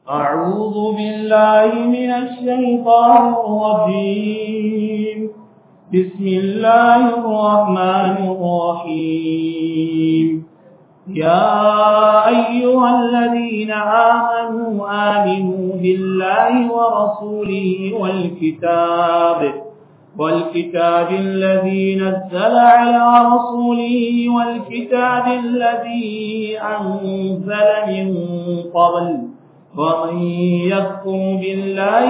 أعوذ بالله من الشيطان الرجيم بسم الله الرحمن الرحيم يا أيها الذين آمنوا آمنوا بالله ورسوله والكتاب والكتاب الذي نزل على رسوله والكتاب الذي أنزل من قبل ومن يكفر بالله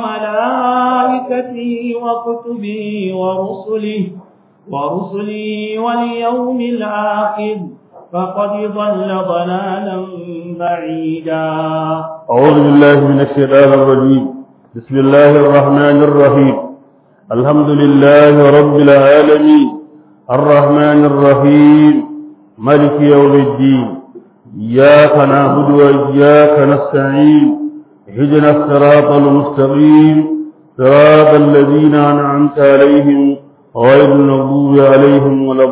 وملائكته وكتبه ورسله ورسله واليوم الآخر فقد ضل ضلالا بعيدا أعوذ بالله من الشيطان الرجيم بسم الله الرحمن الرحيم الحمد لله رب العالمين الرحمن الرحيم ملك يوم الدين إياك نعبد وإياك نستعين اهدنا الصراط المستقيم صراط الذين أنعمت عليهم غير المغضوب عليهم ولا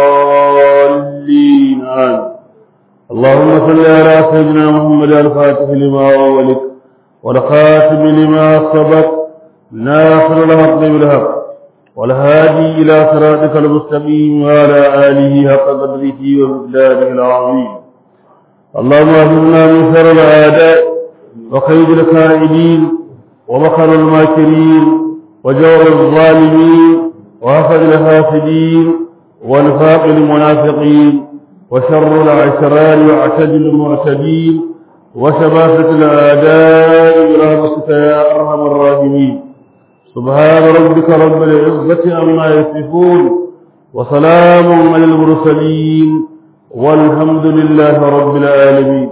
الضالين آمين اللهم صل على سيدنا محمد الفاتح لما أولك والخاتم لما سبق ناصر الحق بالحق والهادي إلى صراطك المستقيم وعلى آله حق قدره ومقداره العظيم اللهم اهدنا من شر الأعداء وخير الكائدين ومكر الماكرين وجور الظالمين وحسد الحاسدين ونفاق المنافقين وشر العشران واعتدل المعتدين وشباسة الأعداء برحمتك يا أرحم الراحمين سبحان ربك رب العزة عما يصفون وسلام على المرسلين والحمد لله رب العالمين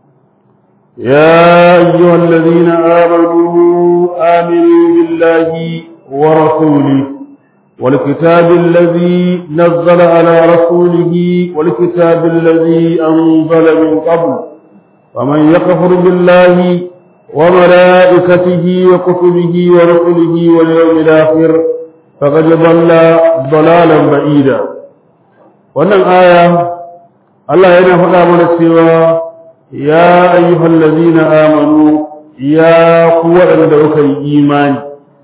يا أيها الذين آمنوا آمنوا بالله ورسوله والكتاب الذي نزل على رسوله والكتاب الذي أنزل من قبل ومن يكفر بالله وملائكته وكتبه ورسله واليوم الآخر فقد ضل ضلالا بعيدا wannan aya Allah yana faɗa mana cewa ya ayyuhal ladina amanu ya ku waɗanda kuka yi imani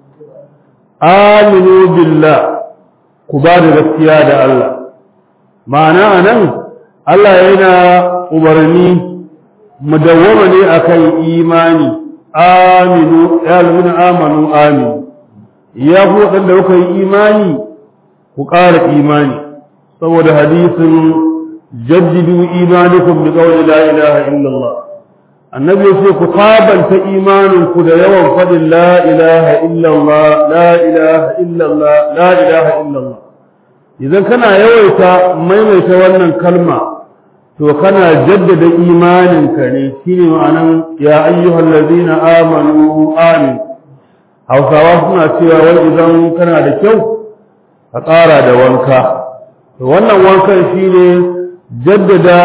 aminu billah ku ba da gaskiya da Allah ma'ana anan Allah yana umarni mu dawwama ne akan imani aminu ya lamina amanu aminu ya ku waɗanda kuka yi imani ku ƙara imani saboda hadisin jaddidu imanikum bi qawli la ilaha illallah annabi yace ku sabanta imanin ku da yawan fadin la ilaha illallah la ilaha illallah la ilaha illallah idan kana yawaita maimaita wannan kalma to kana jaddada imaninka ne shine ma'anan ya ayyuhal ladina amanu amin hausawa suna cewa wai idan kana da kyau ka ƙara da wanka to wannan wankan shine jaddada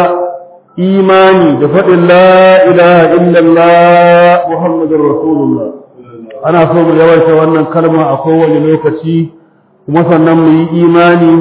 imani da faɗin la ilaha illallah muhammadur rasulullah ana so mu yawaita wannan kalma a kowane lokaci kuma sannan mu yi imani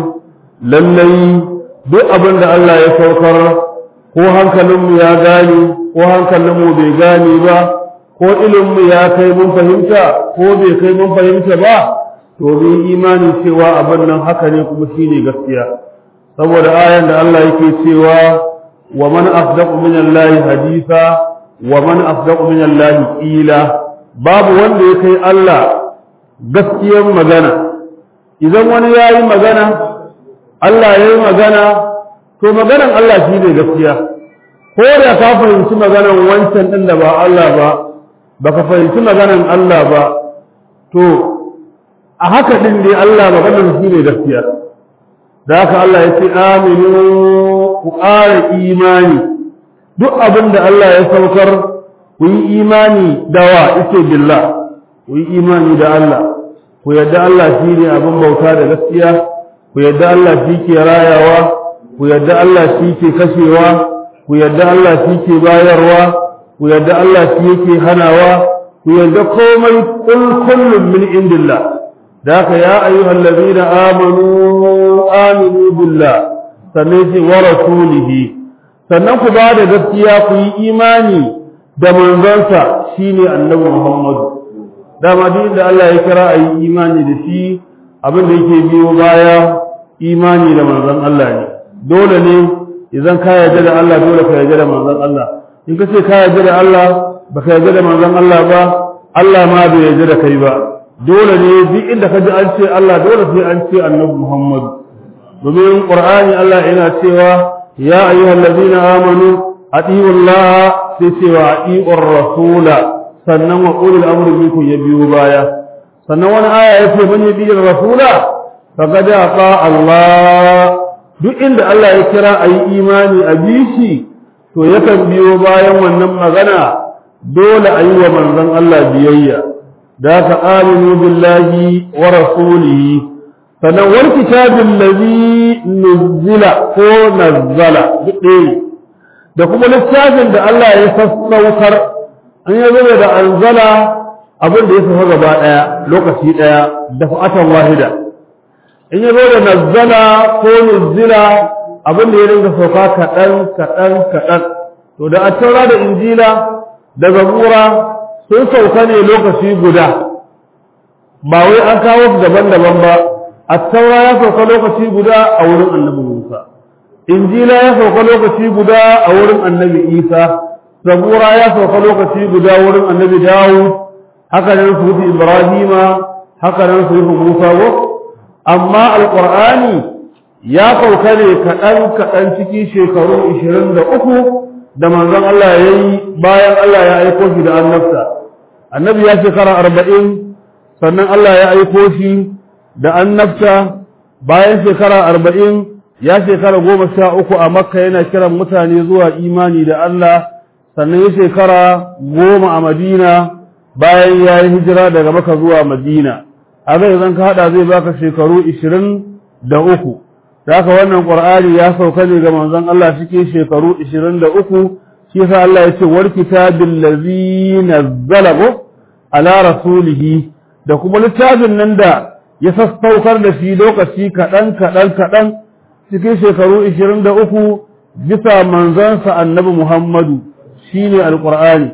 lallai duk abin da Allah ya saukar ko hankalinmu ya gane ko hankalinmu bai gane ba ko iliminmu ya kai mun fahimta ko bai kai mun fahimta ba to mu yi imani cewa abin nan haka ne kuma shine gaskiya saboda ayan da Allah yake cewa wa man asdaqu min Allah haditha wa man asdaqu min Allah qila babu wanda ya kai Allah gaskiyar magana idan wani yayi magana Allah yayi magana to maganan Allah shine gaskiya ko da ka fahimci maganan wancan din da ba Allah ba baka fahimci maganan Allah ba to a haka din dai Allah maganan shine gaskiya da haka Allah ya ce aminu ku ƙara imani duk abin da Allah ya saukar ku yi imani da wa ike billah ku yi imani da Allah ku yadda Allah shi ne abin bauta da gaskiya ku yadda Allah shi ke rayawa ku yadda Allah shi ke kashewa ku yadda Allah shi ke bayarwa ku yadda Allah shi yake hanawa ku yadda komai kul kullum min indillah da haka ya ayyuhal ladina amanu aminu billah sannan ce wa rasulihi sannan ku ba da gaskiya ku yi imani da manzansa shine annabi Muhammadu dama duk da Allah ya kira a yi imani da shi abin da yake biyo baya imani da manzon Allah ne dole ne idan ka yarda da Allah dole ka yarda da manzon Allah in ka ce ka yarda da Allah baka yarda da manzon Allah ba Allah ma bai yarda da kai ba dole ne duk inda ka ji an ce Allah dole sai an ce annabi Muhammad domin Qur'ani Allah yana cewa ya ayyuhal ladina amanu atiiu Allah sai cewa atiiu rasula sannan wa ulul amri minkum ya biyo baya sannan wani aya yace man yabi rasula faqad aqa Allah duk inda Allah ya kira ayi imani a bishi to yakan biyo bayan wannan magana dole ayi wa manzon Allah biyayya da ka aminu billahi wa rasulihi sannan wal kitabin ladhi nuzila ko nazzala duk ɗaya da kuma littafin da Allah ya sassaukar an yi zuba da anzala abin da ya sauka gaba ɗaya lokaci ɗaya da fa'atan wahida in ya zo da nazzala ko nuzila abin da ya dinga sauka kaɗan kaɗan kaɗan to da attaura da injila da zabura sun sauka ne lokaci guda ba wai an kawo su daban-daban ba attaura ya sauka lokaci guda a wurin annabi musa injila ya sauka lokaci guda a wurin annabi isa zabura ya sauka lokaci guda wurin annabi dawud haka nan su ibrahima haka nan su musa ko amma alqur'ani ya sauka ne kaɗan kaɗan ciki shekaru ishirin da uku da manzon Allah ya yi bayan Allah ya aiko shi da annabta annabi ya shekara arba'in sannan Allah ya aiko shi da annabta bayan shekara arba'in ya shekara goma sha uku a makka yana kiran mutane zuwa imani da Allah sannan ya shekara goma a madina bayan ya yi hijira daga maka zuwa madina haka idan ka hada zai baka shekaru ishirin da uku da haka wannan qur'ani ya sauka ne ga manzon Allah cikin shekaru ishirin da uku shi yasa Allah ya ce wal kitabil ladzi nazzala ala rasulihi da kuma littafin nan da ya sassaukar da shi lokaci kaɗan kaɗan kaɗan cikin shekaru ishirin da uku bisa manzansa annabi Muhammadu shine alqur'ani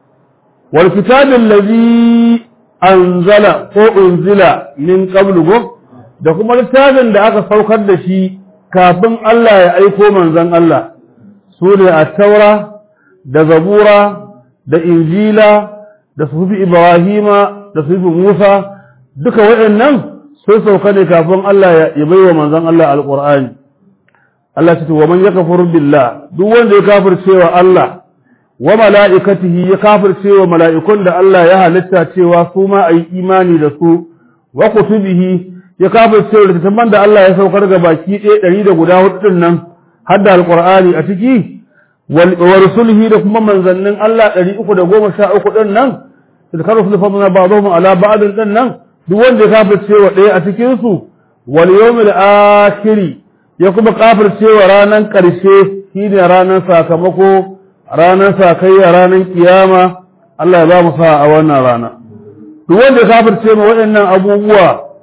wal kitabil ladzi anzala ko unzila min qablu go da kuma littafin da aka saukar da shi kafin Allah ya aiko manzon Allah sune at-taura da zabura da injila da sufi ibrahima da sufi musa duka waɗannan sun sauka ne kafin Allah ya baiwa manzon Allah alqur'ani Allah ce wa man yakfur billah duk wanda ya kafirce wa Allah wa mala'ikatihi ya kafirce wa mala'ikun da Allah ya halitta cewa su ma ayi imani da su wa kutubihi ya kafirce wa littattafan da Allah ya saukar ga baki ɗaya ɗari da guda hudu din nan har da alqur'ani a ciki wa rusulihi da kuma manzannin Allah ɗari uku da goma sha uku ɗin nan tilkar rusul fadna ba'dhum ala ba'd ɗin nan duk wanda ya kafirce wa ɗaya a cikin su wal yawmil akhiri ya kuma kafircewa ranar ƙarshe shi ne ranar sakamako ranar sakayya ranar kiyama Allah ya ba mu sa a wannan rana duk wanda ya kafirce ma waɗannan abubuwa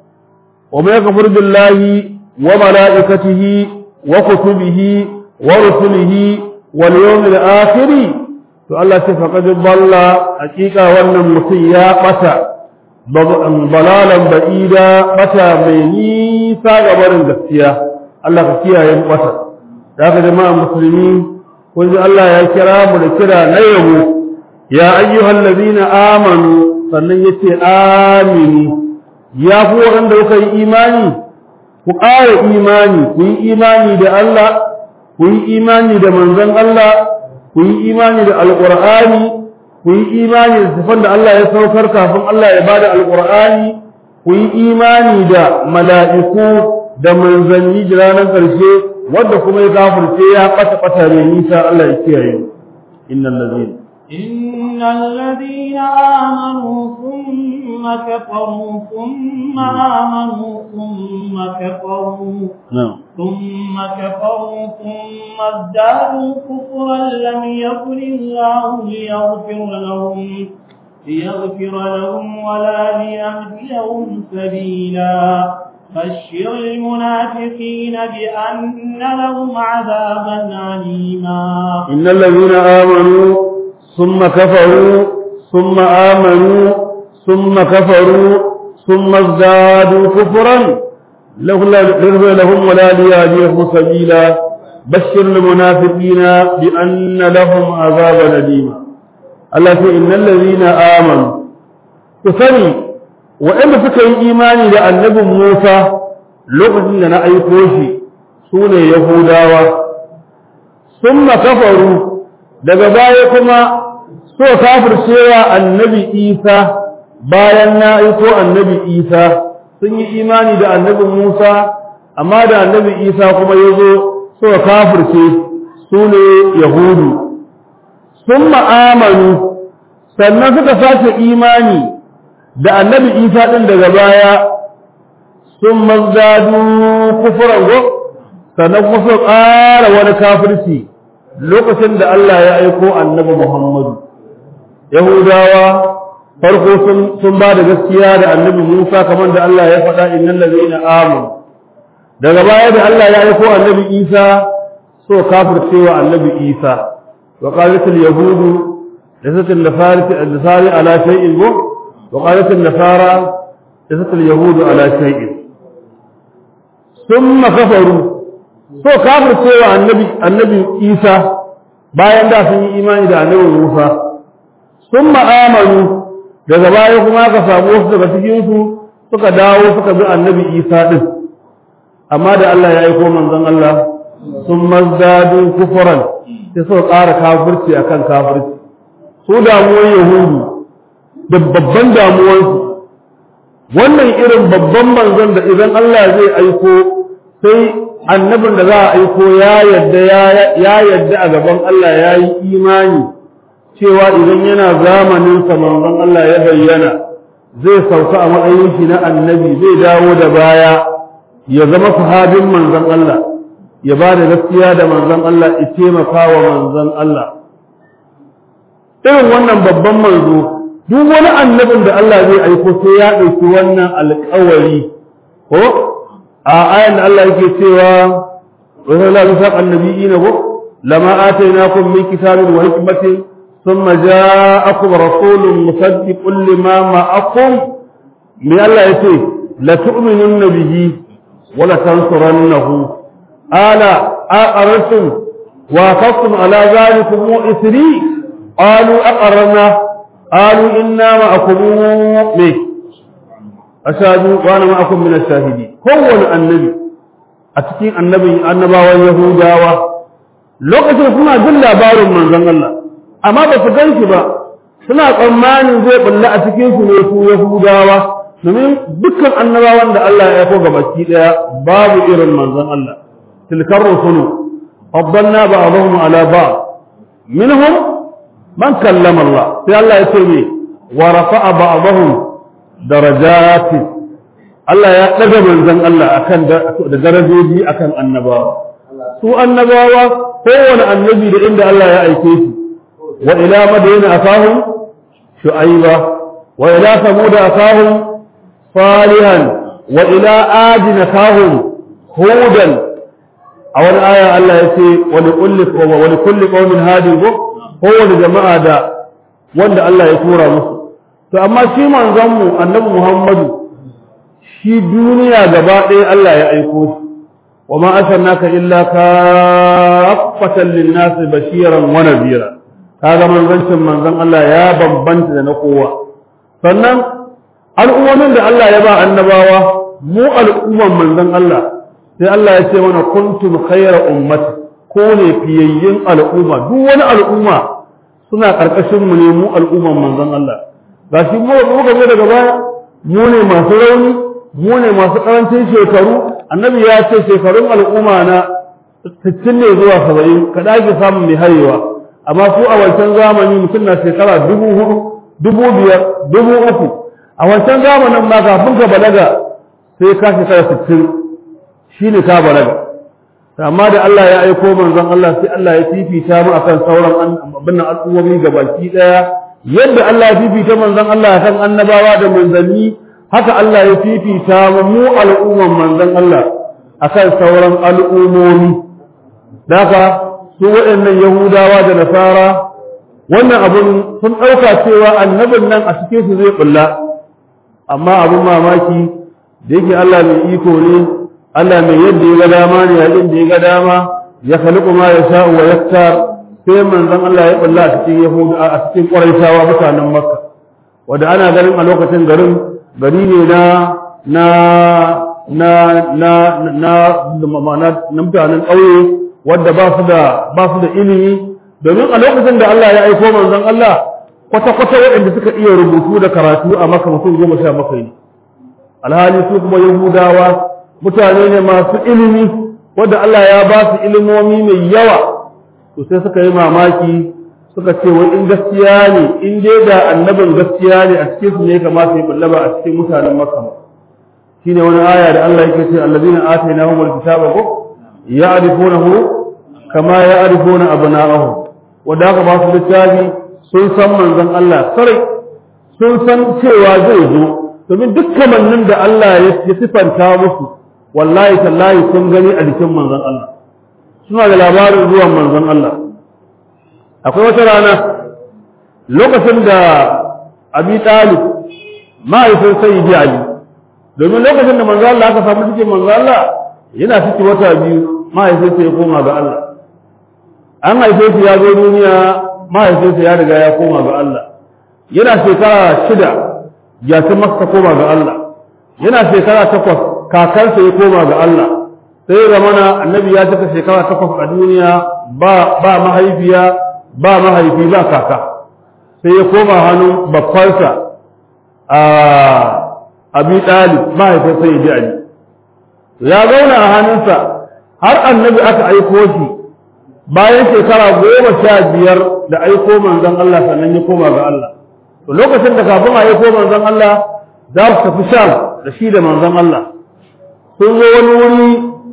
wa mai kafir billahi wa mala'ikatihi wa kutubihi wa rusulihi wal yawmil akhir to Allah ce faqad dalla hakika wannan mutum ya bata balalan ba'ida bata mai nisa ga barin gaskiya Allah ka kiyaye mu bata da haka jama'a musulmi kun ji Allah ya kira mu da kira na yabo ya ayyuhal ladina amanu sannan yace amini ya ku wanda kuka yi imani ku ƙara imani ku yi imani da Allah ku yi imani da manzon Allah ku yi imani da alqur'ani ku yi imani da sifan da Allah ya saukar kafin Allah ya bada alqur'ani ku yi imani da mala'iku da manzanni da ranar ƙarshe wadda kuma ya kafirce ya ɓata ɓata ne nisa Allah ya kiyaye innal ladina إن الذين آمنوا ثم كفروا ثم آمنوا ثم كفروا na'am ثم كفروا ثم ازدادوا كفرا لم يكن الله ليغفر لهم ليغفر لهم ولا ليهديهم سبيلا بشر المنافقين بأن لهم عذابا أليما innal ladina amanu ثم كفروا ثم آمنوا ثم كفروا ثم ازدادوا كفرا لهم ولا ليهديهم سبيلا بشر المنافقين بأن لهم عذابا أليما التي إن الذين آمنوا تسني وإن فكر إيماني لأن نبي موسى لغة لنا أي كوشي سونة يهودا ثم كفروا daga baya kuma so kafircewa annabi Isa bayan na aiko annabi Isa sun yi imani da annabi Musa amma da annabi Isa kuma ya zo so kafirce su ne Yahudu sun ma'amanu sannan suka sace imani da annabi Isa ɗin daga baya sun mazdadu kufuran go sannan kuma su ƙara wani kafirci lokacin da Allah ya aiko annabi Muhammadu Yahudawa farko sun ba da gaskiya da annabi Musa kamar da Allah ya faɗa innal ladina amanu daga baya da Allah ya aiko annabi Isa so kafircewa annabi Isa wa qalat al yahud lasat al nafarat al nasari ala shay'in wa qalat al nasara lasat al yahud ala shay'in thumma kafaru so kafircewa annabi annabi Isa bayan da sun yi imani da annabi Musa thumma amanu daga baya kuma aka samu wasu daga cikin su suka dawo suka bi annabi Isa din amma da Allah ya aiko manzon Allah sun mazdadu kufran sai suka ƙara kafirci akan kafirci su damuwar yahudu da babban damuwarsu wannan irin babban manzon da idan Allah zai aiko sai annabin da za a aiko ya yadda ya yadda a gaban Allah ya yi imani cewa idan yana zamanin sa manzon Allah ya bayyana zai sauka a matsayin shi na annabi zai dawo da baya ya zama sahabin manzon Allah ya ba da gaskiya da manzon Allah ya taimaka wa manzon Allah irin wannan babban manzo duk wani annabin da Allah zai aiko sai ya ɗauki wannan alƙawari ko a ayan da Allah yake cewa wa la yusaq annabiyina ko lama atainakum min kitabin wa hikmatin thumma ja'akum rasulun musaddiqun lima ma'akum me Allah yace la tu'minunna bihi wa la tansurannahu ala aqarrtum wa aqadtum ala dhalikum isri qalu aqarrna قالوا إنا معكم ليه أشهدوا وأنا معكم من الشاهدين كون النبي أتكين النبي النبا واليهودا lokacin suna jin labarin manzon Allah amma ba su gan shi ba suna tsammanin zai bulla a cikin su ne su Yahudawa domin dukkan annabawan da Allah ya yako gabaki daya babu irin manzon Allah tilkar rusulu faddalna ba'dahum ala ba'd minhum man kallama Allah sai Allah ya ce me wa rafa'a ba'dahum darajati Allah ya daga manzon Allah akan da darajoji akan annabawa su annabawa kowane annabi da inda Allah ya aike shi wa ila madina akahum shu'aiba wa ila samud akahum salihan wa ila adin akahum hudan a wani aya Allah ya ce wa likulli wa likulli qaumin hadi kowane jama'a da wanda Allah ya tura musu to amma shi manzon mu annabi Muhammadu shi duniya gaba ɗaya Allah ya aiko shi wa ma arsalnaka illa kaffatan lin-nasi bashiran wa nadhira kaga manzancin manzon Allah ya bambanta da na kowa sannan al'ummomin da Allah ya ba annabawa mu al'umman manzon Allah sai Allah ya ce mana kuntum khayra ummati ko ne fiyayyin al'umma duk wani al'umma suna ƙarƙashin mu ne mu al'umman manzon Allah ga shi mu muka zo daga baya mu ne masu rauni mu ne masu ƙarancin shekaru annabi ya ce shekarun al'umma na sittin ne zuwa saba'in ka ɗage samun mai hayewa amma su a wancan zamani mutum na shekara dubu hudu dubu biyar dubu uku a wancan zamanin ma kafin ka balaga sai ka shekara sittin shi ne ka balaga amma da Allah ya aiko manzon Allah sai Allah ya fifita mu akan sauran abin al'ummomi gabaki daya yadda Allah ya fifita manzon Allah akan annabawa da manzanni haka Allah ya fifita mu mu al'umman manzon Allah akan sauran al'ummomi daga su waɗannan Yahudawa da Nasara wannan abun sun ɗauka cewa annabin nan a cikin su zai bulla amma abun mamaki da yake Allah mai iko ne Allah mai yadda ya ga dama ne yayin da ya ga dama ya khaliqu ma yasha'u wa yaktar sai manzon Allah ya bulla a cikin Yahuda a cikin Quraishawa mutanen Makka wanda ana ganin a lokacin garin gari ne na na na na na na mutanen ƙauye wadda ba su da ba su da ilimi domin a lokacin da Allah ya aiko manzon Allah kwata-kwata waɗanda suka iya rubutu da karatu a maka mutum goma sha bakwai ne alhali su kuma yahudawa mutane ne masu ilimi wadda Allah ya ba su ilimomi mai yawa to sai suka yi mamaki suka ce wai in gaskiya ne in dai da annabin gaskiya ne a cikin su ne kamata ya bullaba a cikin mutanen makka shine wani aya da Allah yake ce allazina atainahumul kitaba ko ya'rifunahu kama ya'rifuna abna'ahum wanda aka ba su littafi sun san manzon Allah sarai sun san cewa zai zo domin duk kamannin da Allah ya sifanta musu wallahi tallahi sun gani a jikin manzon Allah suna da labarin zuwan manzon Allah akwai wata rana lokacin da abi talib ma'aikatan sayyidi ali domin lokacin da manzon Allah aka samu cikin manzon Allah yana ciki wata biyu mahaifinsa ya koma ga Allah an haife shi ya zo duniya mahaifinsa ya riga ya koma ga Allah yana shekara shida ya ta masa koma ga Allah yana shekara takwas kakansa ya koma ga Allah sai ya mana annabi ya cika shekara takwas a duniya ba ba mahaifiya ba mahaifi ba kaka sai ya koma hannun babbansa a abi ɗalib mahaifinsa ya ji ali ya zauna a hannunsa har annabi aka aiko shi bayan shekara goma sha biyar da aiko manzon Allah sannan ya koma ga Allah to lokacin da kafin a aiko manzon Allah za su tafi sham da shi da manzon Allah sun zo wani wuri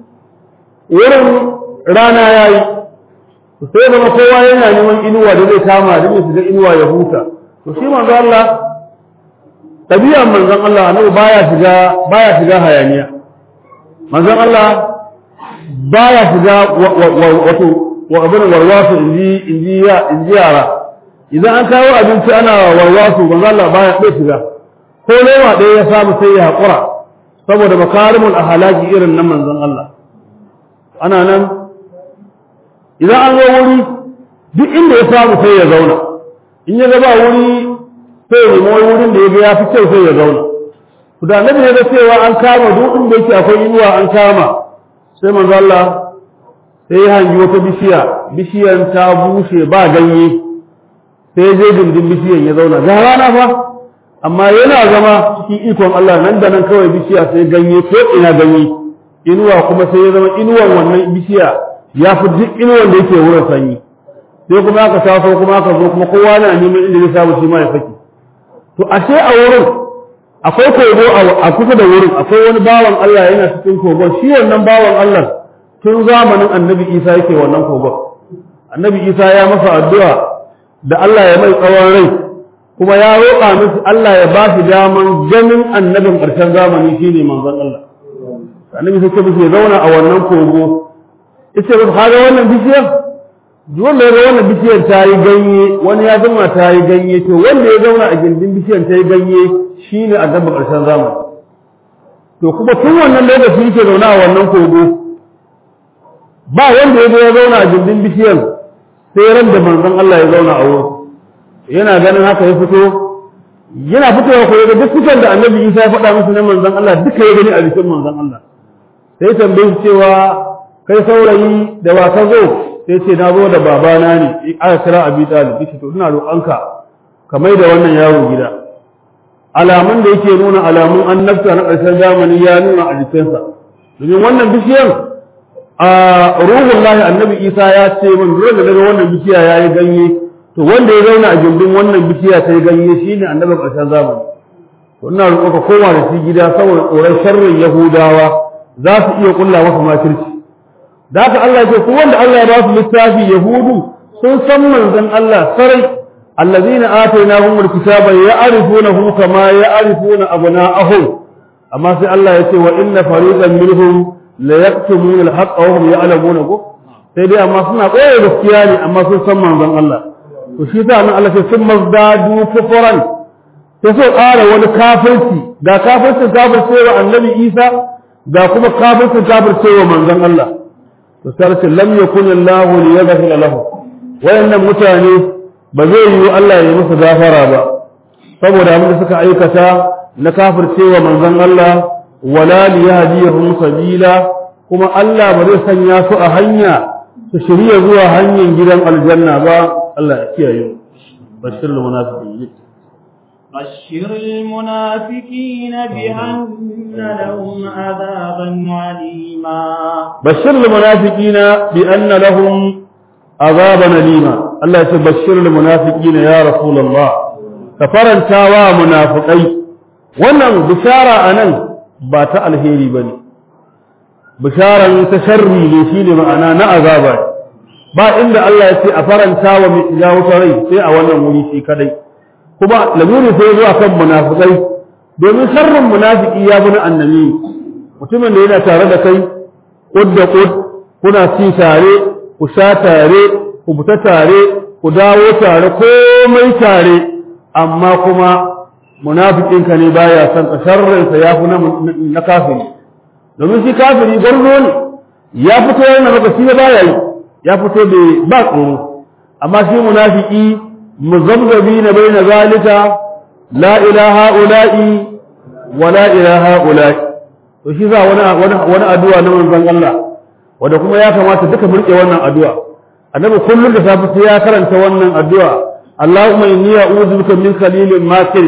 wurin rana ya yi sai zama kowa yana neman inuwa da zai kama da zai shiga inuwa ya huta to shi manzon Allah tabi'an manzon Allah annabi baya shiga baya shiga hayaniya manzon Allah baya shiga wato wa abin warwasu inji inji ya inji yara idan an kawo abinci ana warwasu manzon Allah baya ɗaya shiga ko lewa ɗaya ya samu sai ya haƙura saboda makarimul ahalaki irin nan manzon Allah ana nan idan an zo wuri duk inda ya samu sai ya zauna in ya gaba wuri sai ya nemi wurin da ya ga ya fi kyau sai ya zauna to da annabi ne da cewa an kama duk inda yake akwai inuwa an kama sai manzo Allah sai ya hangi wata bishiya bishiyan ta bushe ba ganye sai je dindin bishiyan ya zauna ga rana fa amma yana zama cikin ikon Allah nan da nan kawai bishiya sai ganye ko ina ganye inuwa kuma sai ya zama inuwan wannan bishiya ya fi duk inuwan da yake wurin sanyi sai kuma aka taso kuma aka zo kuma kowa na neman inda zai samu shi ma ya saki to ashe a wurin akwai kogo a kusa da wurin akwai wani bawan Allah yana cikin kogon shi wannan bawan Allah tun zamanin annabi Isa yake wannan kogon annabi Isa ya masa addu'a da Allah ya mai tsawon rai kuma ya roƙa musu Allah ya ba shi daman ganin annabin ƙarshen zamani shine manzon Allah annabi sai ce musu ya zauna a wannan kogo yace ba kaga wannan bishiyar wanda ya ga wannan bishiyar ta yi ganye wani ya zama ta yi ganye to wanda ya zauna a gindin bishiyar ta yi ganye shine annabin ƙarshen zamani to kuma tun wannan lokaci yake zauna a wannan kogo ba wanda ya zo ya zauna a gindin bishiyar sai ran da manzon Allah ya zauna a wurin yana ganin haka ya fito yana fitowa ko yaga duk fitan da annabi Isa ya faɗa musu na manzon Allah duka ya gani a jikin manzon Allah sai tambaye shi cewa kai saurayi da wa ka zo sai ce na zo da babana ne aka kira Abi Talib yace to ina roƙonka ka mai da wannan yaro gida alamun da yake nuna alamun annabta na ƙarshen zamani ya nuna a jikinsa domin wannan bishiyar a ruhun lahi annabi Isa ya ce min dole da daga wannan bishiya ya yi ganye to wanda ya zauna a gindin wannan bishiya ta yi ganye shi ne annabin ƙarshen zamani to ina roƙo ka koma da shi gida saboda tsoron sharrin yahudawa za su iya ƙulla masa makirci da haka Allah ce ko wanda Allah ya ba su littafi yahudu sun san manzon Allah sarai allazina atainahum alkitaba ya'rifunahu kama ya'rifuna abna'ahum amma sai Allah ya ce wa inna fariqan minhum la yaktumuna alhaqqa wa hum ya'lamuna ko sai dai amma suna koyar gaskiya ne amma sun san manzon Allah to shi sa nan Allah ce sun mazdadu kufran sai so ƙara wani kafirci ga kafircin kafircewa annabi Isa ga kuma kafircin kafircewa manzon Allah to sai ce lam yakun Allah li yaghfira lahu wayannan mutane ba zai yi Allah ya musu gafara ba saboda abin da suka aikata na kafircewa manzon Allah wala li yahdihum sabila kuma Allah ba zai sanya su a hanya su shirya zuwa hanyar gidan aljanna ba Allah ya kiyaye bashir munafiqin بشر المنافقين بأن لهم عذابا عليما بشر المنافقين بأن لهم عذابا أليما الله يبشر المنافقين يا رسول الله كفرنتا ومنافقين wannan bishara anan ba ta alheri bane bisharan ta sharri ne shine ma'ana na azaba ba inda Allah ya ce a faranta wa mai ya wuta rai sai a wannan wuri shi kadai kuma lamuri sai zuwa kan munafikai domin sharrin munafiki ya bi na annabi mutumin da yana tare da kai kud da kud kuna ci tare ku sha tare ku fita tare ku dawo tare komai tare amma kuma munafikinka ne baya son ka sharrinsa ya fi na kafiri domin shi kafiri garzo ne ya fito yana maka shi ba baya yi ya fito da ba tsoro amma shi munafiki muzabzabi na bai na zalika la ilaha ula'i wa la ilaha ula'i to shi za wani wani addu'a na manzon Allah wanda kuma ya kamata duka murke wannan addu'a annabi kullum da safe sai ya karanta wannan addu'a Allahumma inni a'udhu bika min khalilin makir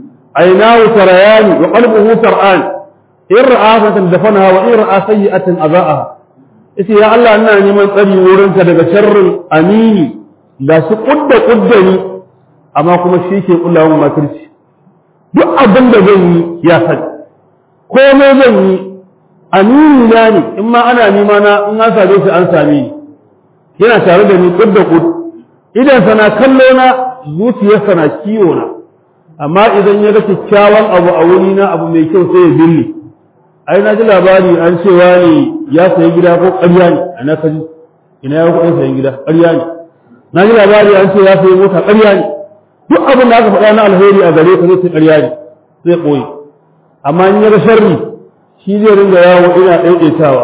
aynahu tarayani wa qalbuhu tar'an in ra'a fatan dafanaha wa in ra'a sayyi'atan azaaha ita ya Allah ina neman tsari wurinka daga sharrin amini ga shi kudda kudda ni amma kuma shi ke kulla mun makirci duk abin da zan yi ya sani komai zan yi amini na ne in ma ana nema na in an same shi an same ni yana tare da ni kudda kud idan sana kallo na zuciyarsa na kiwo na amma idan ya ga kyakkyawan abu a wuri na abu mai kyau sai ya binne ai na ji labari an cewa ne ya sayi gida ko ƙarya ne a na kaji ina ya kuɗin sayan gida ƙarya ne na ji labari an ce ya sayi mota ƙarya ne duk abin da aka faɗa na alheri a gare ka zai ce ƙarya ne zai ɓoye amma in ya ga sharri shi zai ringa yawo ina ɗaiɗaitawa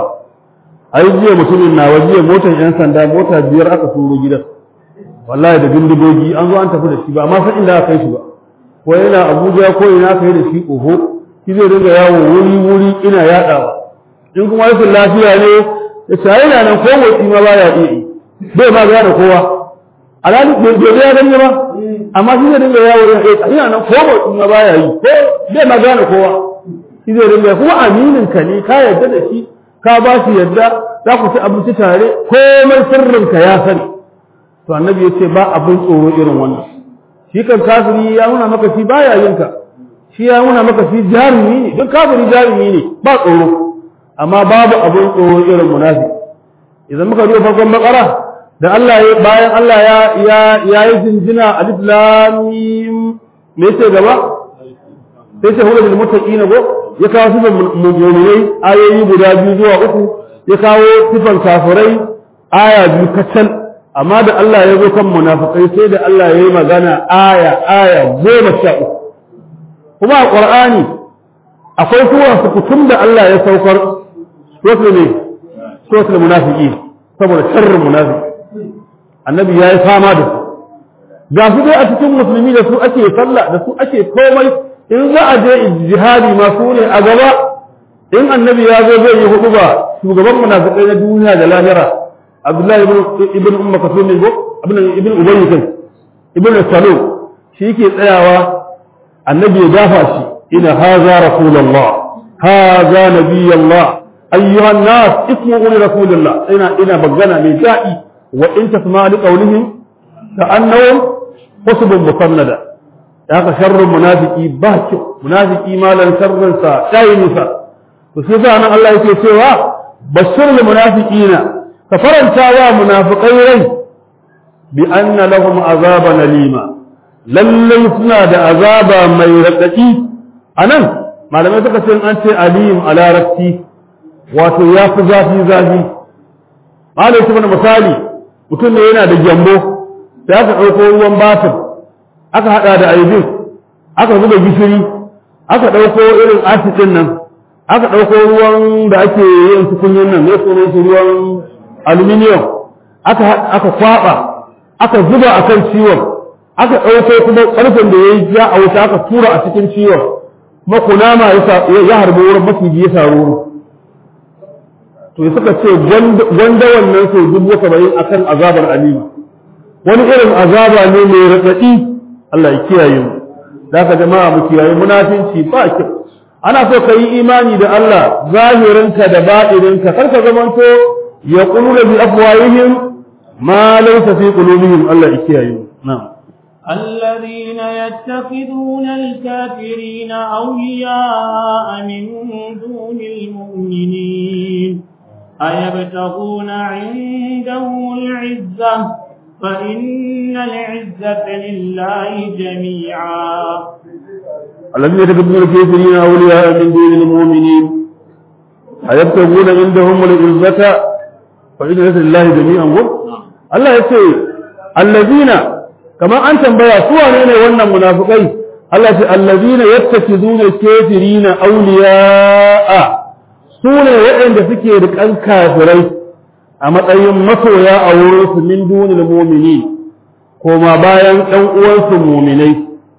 ai jiya mutumin na jiya motar yan sanda mota biyar aka turo gidan wallahi da bindigogi an zo an tafi da shi ba amma san inda aka kai shi ba ko yana abuja ko ina aka yi da shi oho shi zai dinga yawo wuri wuri ina yaɗawa in kuma rashin lafiya ne ya ce yana nan ko motsi ma baya iya yi bai ma gane kowa alhali bai ya ganye ba amma shi zai dinga yawo yana nan ko motsi ma baya yi ko bai ma gane kowa shi zai dinga kuma aminin ka ne ka yarda da shi ka ba shi yadda za ku ci abinci tare komai sirrinka ya sani to annabi ya ce ba abin tsoro irin wannan shi kan kafiri ya nuna maka shi baya yin ka shi ya nuna maka shi jarumi ne duk kafiri jarumi ne ba tsoro amma babu abin tsoro irin munafi idan muka duba farkon bakara da Allah ya bayan Allah ya ya ya yi jinjina alif lam mim me ce gaba sai ce hulul muttaqina go ya kawo sifan mu'minai ayoyi guda biyu zuwa uku ya kawo sifan kafirai aya biyu kacal amma da Allah ya zo kan munafikai sai da Allah ya yi magana aya aya goma sha uku kuma a ƙur'ani akwai sura sukutum da Allah ya saukar suratul ne suratul munafiki saboda sharrin munafiki annabi ya yi fama da su ga su dai a cikin musulmi da su ake sallah da su ake komai in za a je jihadi ma su ne a gaba in annabi ya zo zai yi hudu ba shugaban munafikai na duniya da lahira abdullahi ibn umma kasum ne go ibn ubayy kai ibn salul shi yake tsayawa annabi ya dafa shi ina haza rasulullah haza nabiyullah ayyuha nas ismu li rasulillah ina ina bagana mai da'i wa in tasma li qawlihim ka annahum husbun musannada haka sharrun munafiki ba kyau munafiki malan sharrin sa tayi nisa to sai sa nan Allah yake cewa bashirul munafiqina ka faranta wa munafiqai rai bi anna lahum azaban alima lallai suna da azaba mai raɗaɗi a nan malamai suka ce an ce alim a larabci wato ya fi zafi zafi malai su mana misali mutum ne yana da gyambo sai aka ɗauko ruwan batir aka haɗa da aibin aka zuba gishiri aka ɗauko irin acid ɗin nan aka ɗauko ruwan da ake yin tukunyin nan mai sunan su ruwan aluminium aka aka kwaba aka zuba a kan ciwon aka ɗauko kuma ƙarfen da ya yi ja a wuta aka tura a cikin ciwon kuma kunama ya harbi wurin maciji ya saru wurin to ya suka ce gwanda wannan sau dubu saba'in a kan azabar alima wani irin azaba ne mai raɗaɗi Allah ya kiyaye mu da ka jama'a mu kiyaye munafinci ba kyau ana so ka yi imani da Allah zahirinka da baɗininka kar ka zamanto ya ƙulula bi afwahihim ma laysa fi qulubihim Allah ya kiyaye mu na'am الذين يتخذون الكافرين أولياء من دون المؤمنين أيبتغون عندهم العزة فإن العزة لله جميعا الذين يتخذون الكافرين أولياء من دون المؤمنين أيبتغون عندهم العزة فإن العزة لله جميعا الله يقول الذين kamar an tambaya su wane ne wannan munafikai Allah ce allazina yattakizuna kafirina awliya'a su ne waɗanda suke riƙan kafirai a matsayin masoya a wurin su min dunil mu'mini koma bayan ɗan uwansu mu'minai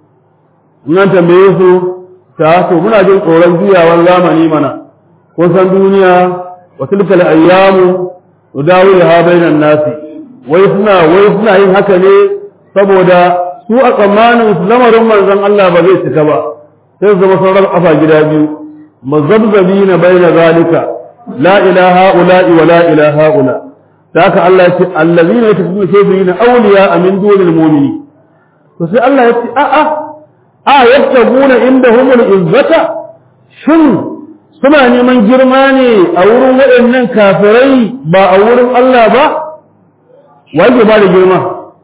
nan tambaye su ta to muna jin tsoron juyawan zamani mana kun san duniya wa tilkal ayyamu nudawiluha bainan nasi wai suna wai suna yin haka ne saboda su a tsammanin su lamarin manzon Allah ba zai cika ba sai su zama sauran kafa gida biyu mazabzabi na baina zalika la ilaha ula'i wa la ilaha ula da haka Allah ya ce allazina yatakunu kafirina awliya min dunil mu'mini to sai Allah ya ce a'a a yattabuna indahum al-izzata shin suna neman girma ne a wurin waɗannan kafirai ba a wurin Allah ba wanda ba da girma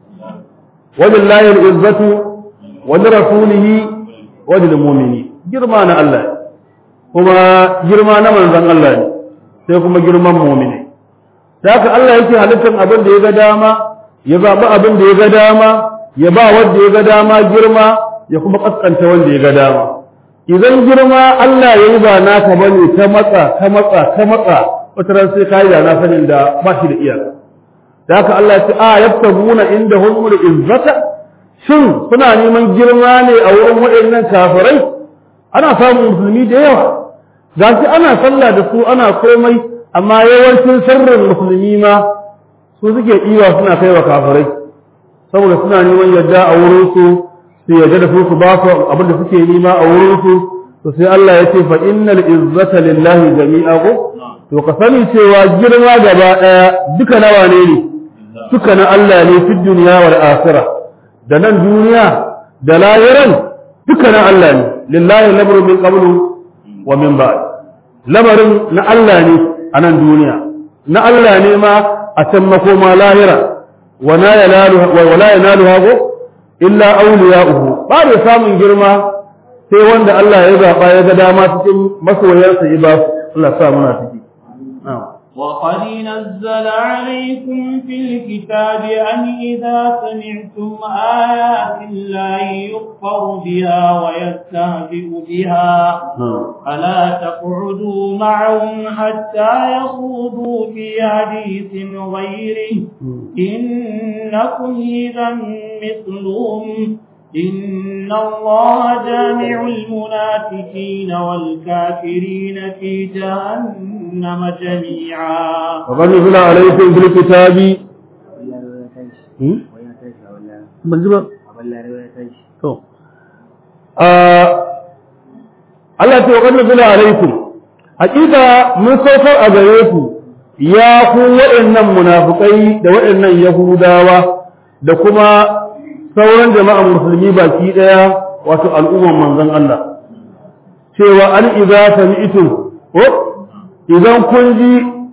ولله العزة ولرسوله وللمؤمنين girma na Allah kuma girma na manzon Allah ne sai kuma girman mu'mini haka Allah yake halittar abin da ya ga dama ya zaɓi abin da ya ga dama ya ba wanda ya ga dama girma ya kuma kaskanta wanda ya ga dama idan girma Allah ya yi ba naka bane ta matsa ta matsa ta matsa wata ran sai kai da na sanin da ba shi da iyaka da haka Allah ya ce a yabtaguna inda humul izzata shin suna neman girma ne a wurin waɗannan kafirai ana samun musulmi da yawa ga shi ana sallah da su ana komai amma yawancin sharrin musulmi ma su suke ɗiwa suna kai wa kafirai saboda suna neman yadda a wurin su su yadda da su su ba su abin da suke nema a wurin su to sai Allah ya ce fa innal izzata lillahi jami'a ko to ka sani cewa girma gaba ɗaya duka nawa ne ne suka na Allah ne fi duniya wal akhirah da nan duniya da lahiran duka na Allah ne lillahi lamru min qablu wa min ba'd lamarin na Allah ne a nan duniya na Allah ne ma a can makoma lahira wa la yanalu wa la yanalu hago illa awliya'uhu ba da samun girma sai wanda Allah ya zaba ya ga dama cikin masoyansa ya ba Allah sa muna ciki na'am وقد نزل عليكم في الكتاب أن إذا سمعتم آيات الله يكفر بها ويستهزئ بها فلا تقعدوا معهم حتى يخوضوا في حديث غيره إنكم إذا مثلهم إن الله جامع المنافقين والكافرين في جهنم جميعا وقد نزل عليكم في الكتاب Allah ce wa kan nuzula alaikum hakika mun saukar a gare ku ya ku waɗannan munafukai da waɗannan yahudawa da kuma sauran jama'an musulmi baki daya wato al'umman manzon Allah cewa an idza sami'tum ko idan kun ji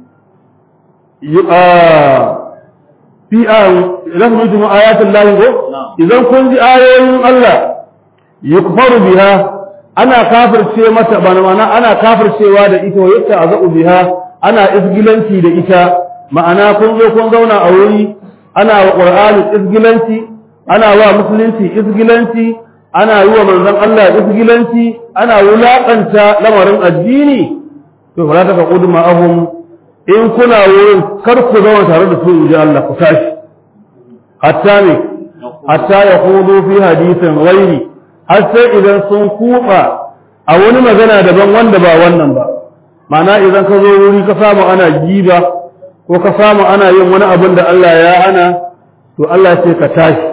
a fi a idan kun ji ayatul lahi ko idan kun ji ayoyin Allah yukfaru biha ana kafirce mata bana mana ana kafircewa da ita yadda azu biha ana isgilanci da ita ma'ana kun zo kun zauna a wuri ana wa qur'ani isgilanci ana wa musulunci isgilanci ana yi wa manzon Allah isgilanci ana wulaƙanta lamarin addini to fala ta faqudu ma'ahum in kuna wurin kar ku zama tare da su inji Allah ku tashi hatta ne hatta ya hudu fi hadisin ghairi har sai idan sun kuba a wani magana daban wanda ba wannan ba ma'ana idan ka zo wuri ka samu ana giba ko ka samu ana yin wani abin da Allah ya hana to Allah ce ka tashi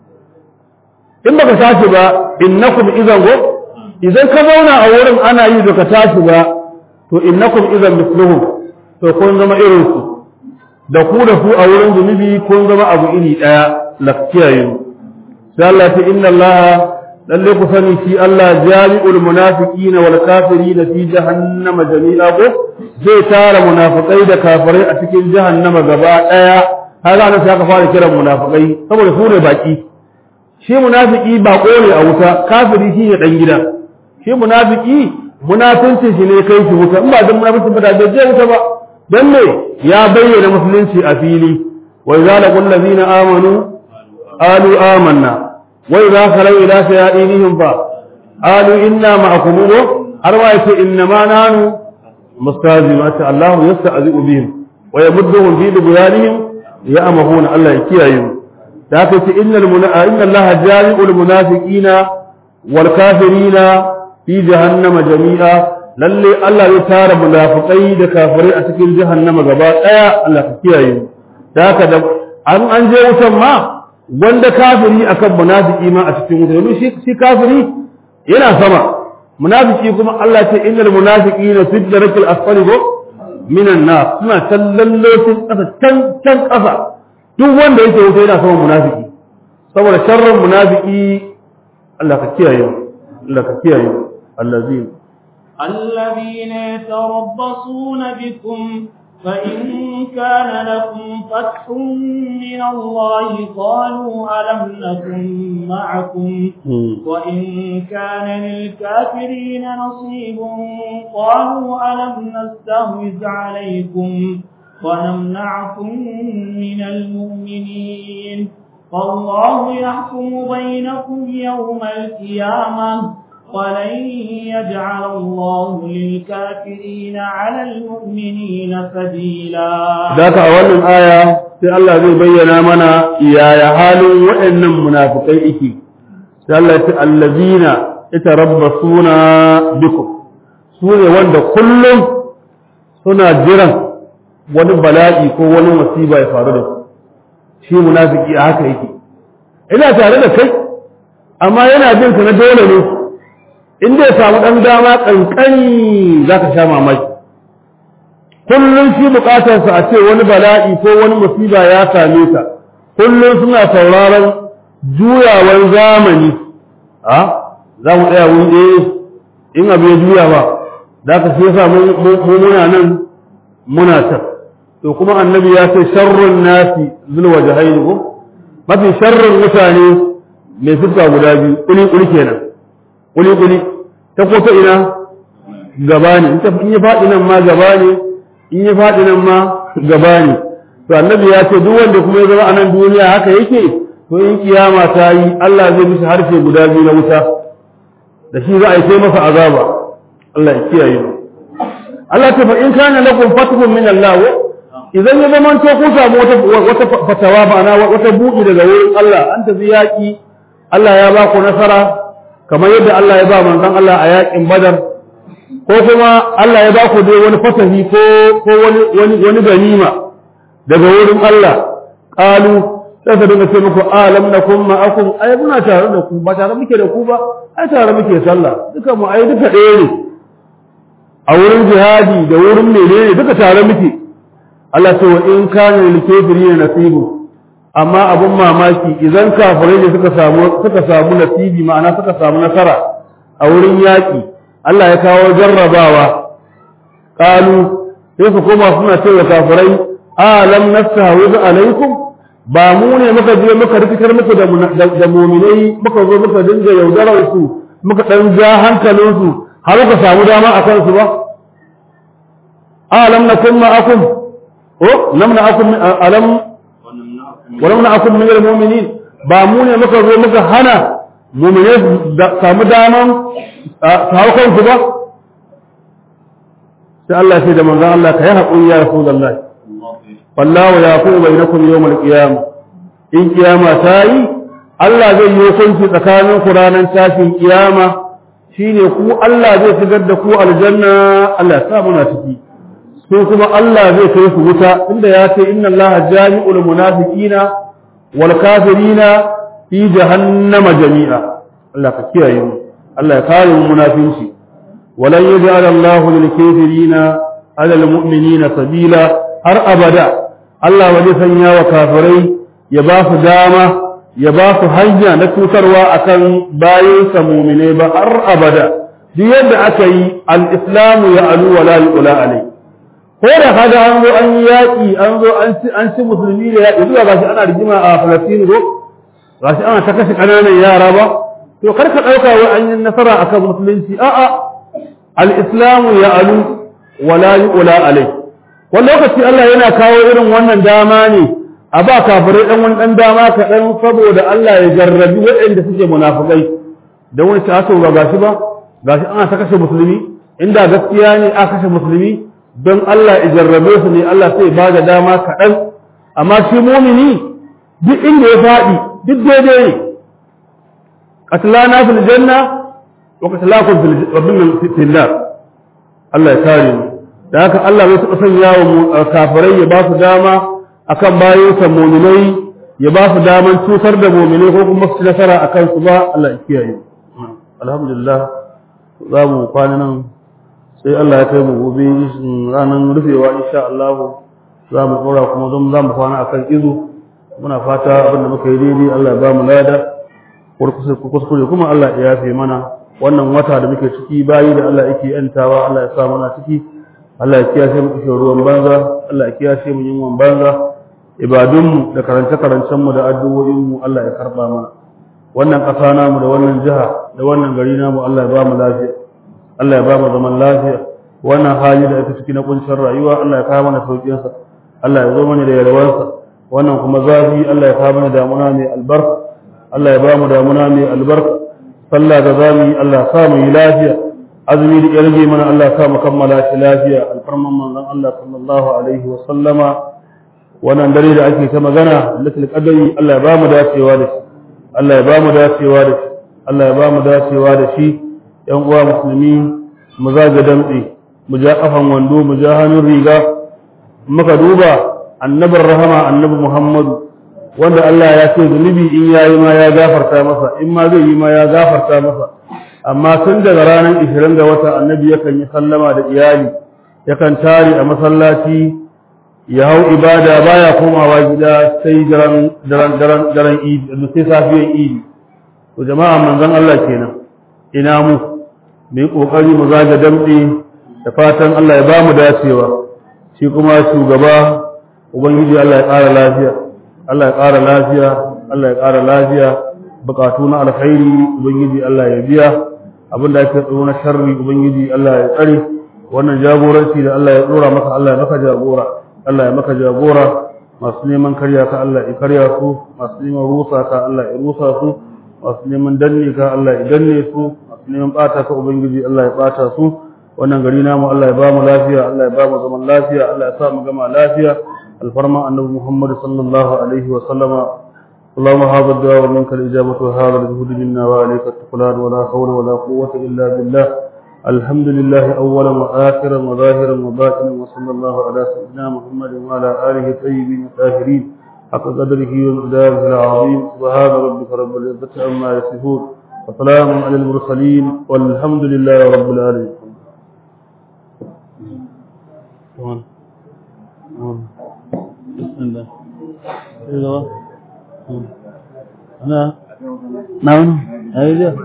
in baka tashi ba innakum idan go idan ka zauna a wurin ana yi da ka tashi ba to innakum idan misluhum to kun zama irin su da ku da su a wurin zunubi kun zama abu iri daya lafiyaye sai Allah ta inna Allah lalle ku sani shi Allah jami'ul munafiqina wal kafirina fi jahannama jami'a ko zai tara munafikai da kafirai a cikin jahannama gaba daya har nan sai aka fara kiran munafikai saboda su ne baki shi munafiki bako ne a wuta kafiri shi ne dan gida shi munafiki munafinci shi ne kai shi wuta in ba dan munafinci ba da je wuta ba dan me ya bayyana musulunci a fili wa idza laqul ladina amanu qalu amanna wa idza khalu ila shayatinihim fa qalu inna ma'akum har ma yace inna ma nanu mustazimatu Allah yasta'zi'u bihim wa yamudduhum fi dubuyanihim ya'mahuna Allah ya kiyaye mu da haka ce innal munafiqina inna Allah jami'ul munafiqina wal kafirina fi jahannama jami'a lalle Allah ya tara munafikai da kafirai a cikin jahannama gaba daya Allah ka kiyaye mu da haka da an an je wutan ma wanda kafiri akan munafiki ma a cikin wuta domin shi shi kafiri yana sama munafiki kuma Allah ce innal munafiqina fi darakil asfali go minan nar suna tallallocin kasa can can kasa duk wanda yake wuta yana sama munafiki saboda sharrin munafiki Allah ka kiyaye mu Allah ka kiyaye mu allazina الذين يتربصون بكم فإن كان لكم فتح من الله قالوا ألم نكن معكم وإن كان للكافرين نصيب قالوا ألم نستهوذ عليكم ونمنعكم من المؤمنين فالله يحكم بينكم يوم القيامة ولن يجعل الله للكافرين على المؤمنين سبيلا ذاك أولا آية في الله زي بينا منا يا حال وإن منافقين sai Allah ya ce allazina yatarabbasuna bikum su ne wanda kullum suna jiran wani bala'i ko wani musiba ya faru da su shi munafiki a haka yake ina tare da kai amma yana jin ka na dole ne in dai samu dan dama kankani zaka sha mamaki kullum shi bukatarsa a ce wani bala'i ko wani musiba ya same ka kullum suna sauraron juyawar zamani a za mu tsaya wuri ɗaya in abu ya juya ba da ka sai sa mu muna nan muna can to kuma annabi ya ce sharrun nasi zulwa jahaini ko mafi sharrun mutane mai fuska guda biyu kuli kuli kenan kuli kuli ta ko ta ina gaba ne in ya faɗi nan ma gaba ne in ya faɗi nan ma gaba ne to annabi ya ce duk wanda kuma ya zama a nan duniya haka yake to in kiyama ta yi Allah zai mishi harshe guda biyu na wuta da shi za a yi sai masa azaba Allah ya kiyaye mu Allah ta fa in kana lakum fathun min Allah idan ya zama to ku samu wata wata fatawa ma'ana wata buɗi daga wurin Allah an tafi yaƙi Allah ya ba ku nasara kamar yadda Allah ya ba manzon Allah a yaƙin Badar ko kuma Allah ya ba ku dai wani fatahi ko ko wani wani wani ganima daga wurin Allah qalu sai ka dinga ce muku alam nakum ma'akum ai muna tare da ku ba tare muke da ku ba ai tare muke sallah duka mu ai duka ɗaya ne a wurin jihadi da wurin menene duka tare muke Allah ce wa in kana lil kafirin nasibu amma abun mamaki idan kafirai ne suka samu suka samu nasibi ma'ana suka samu nasara a wurin yaƙi Allah ya kawo jarrabawa qalu sai su koma suna cewa kafirai alam nastahiz alaikum ba mu ne muka je muka rikitar muku da da mu'minai muka zo muka dinga yaudarar su muka dan ja hankalin su har muka samu dama a kansu ba alam nakum ma'akum o lam na'akum alam walau na akun min mu'minin ba mu ne muka zo muka hana mu'mine samu daman su hau kansu ba sai Allah sai da manzon Allah ka yi haƙuri ya Rasulullahi wallahu yaqulu bainakum yawmal qiyamah in kiyama ta yi Allah zai yi hukunci tsakanin ku ranar tashin kiyama shine ku Allah zai shigar da ku aljanna Allah ya sa muna ciki su kuma Allah zai kai su wuta inda ya ce inna Allah jami'ul munafiqina wal kafirina fi jahannama jami'a Allah ka kiyaye mu Allah ya kare mu munafinci walan yaj'al Allah lil kafirina ala al mu'minina sabila har abada Allah ba zai sanya wa kafirai ya ba su dama ya ba su hanya na cutarwa akan bayansa mu'minai ba har abada duk yadda aka yi al-islamu ya alu wala yu'la alai ko da kaga an zo an yi yaƙi an zo an ci musulmi da yaƙi zuwa gashi ana rigima a Falastin ko gashi ana ta kashe ƙananan yara ba to kar ka ɗauka wai an yi nasara akan musulunci a'a al-islamu ya alu wala yu'la alai wani lokaci Allah yana kawo irin wannan dama ne a ba kafirai dan wani dan dama kaɗan saboda Allah ya jarrabi waɗanda suke munafukai da wani ta ba gashi ba gashi ana ta kashe musulmi inda gaskiya ne a kashe musulmi don Allah ya jarrabe su ne Allah sai ba da dama kaɗan amma shi mumini duk inda ya faɗi duk daidai ne qatlana fil janna wa qatlakum fil fil nar Allah ya kare mu da haka Allah bai taɓa sanya wa kafirai ya ba su dama akan bayan muminai ya ba su daman cutar da muminai ko kuma su nasara akan su ba Allah ya kiyaye alhamdulillah za mu kwana nan sai Allah ya kai mu gobe ranar rufewa insha Allah za mu tsora kuma don za mu kwana akan izu muna fata abin da muka yi daidai Allah ya ba mu lada kuskure kuma Allah ya yafe mana wannan wata da muke ciki bayi da Allah yake yantawa Allah ya sa mana ciki Allah ya kiyashe mu kishin ruwan banza Allah ya kiyashe mu yin banza ibadunmu da karance-karancenmu da addu'o'inmu Allah ya karba mana wannan ƙasa namu da wannan jiha da wannan gari namu Allah ya ba mu lafiya Allah ya ba mu zaman lafiya wannan hali da ake ciki na kuncin rayuwa Allah ya kawo mana sauƙin sa Allah ya zo mana da yalwarsa wannan kuma zafi Allah ya kawo mana damuna mai albarka Allah ya ba mu damuna mai albarka sallah da zamu yi Allah ya sa mu yi lafiya azumi da yarge mana Allah ya sa mu kammala shi lafiya alfarman manzon Allah sallallahu alaihi wa sallama wannan dare da ake ta magana latul qadari Allah ya ba mu dacewa da shi Allah ya ba mu dacewa da shi Allah ya ba mu dacewa da shi ‘yan uwa musulmi mu zaga damtse mu ja ƙafan wando mu ja hannun riga muka duba annabin rahama annabi muhammadu wanda Allah ya ce zunubi in ya yi ma ya gafarta masa in ma zai yi ma ya gafarta masa amma tun daga ranar ishirin ga wata annabi yakan yi sallama da iyali yakan tare a masallaci ya hau ibada baya komawa gida sai daren daren daren daren idi sai safiyan idi to jama'a manzon Allah kenan ina mu mu yi ƙoƙari mu zaga damɗe da fatan Allah ya ba mu dacewa shi kuma shugaba ubangiji Allah ya ƙara lafiya Allah ya ƙara lafiya Allah ya ƙara lafiya buƙatu na alkhairi ubangiji Allah ya biya abin da ake tsoro na sharri ubangiji Allah ya tsare wannan jagoranci da Allah ya tsora maka Allah ya maka jagora Allah ya maka jagora masu neman karya ka Allah ya karya su masu neman rusa ka Allah ya rusa su masu neman danne ka Allah ya danne su neman bata ka ubangiji Allah ya bata su wannan gari namu Allah ya ba mu lafiya Allah ya ba mu zaman lafiya Allah ya sa mu gama lafiya alfarma annabi Muhammad sallallahu alaihi wa sallama اللهم هذا الدعاء ومنك الإجابة وهذا الجهد منا وعليك التقلان ولا حول ولا قوة إلا بالله الحمد لله أولا وآخرا وظاهرا وباطنا وصلى الله على سيدنا محمد وعلى آله الطيبين الطاهرين حق قدره ومقداره العظيم سبحان ربك رب العزة عما يصفون وسلام على المرسلين والحمد لله رب العالمين بسم الله أنا نعم أيوة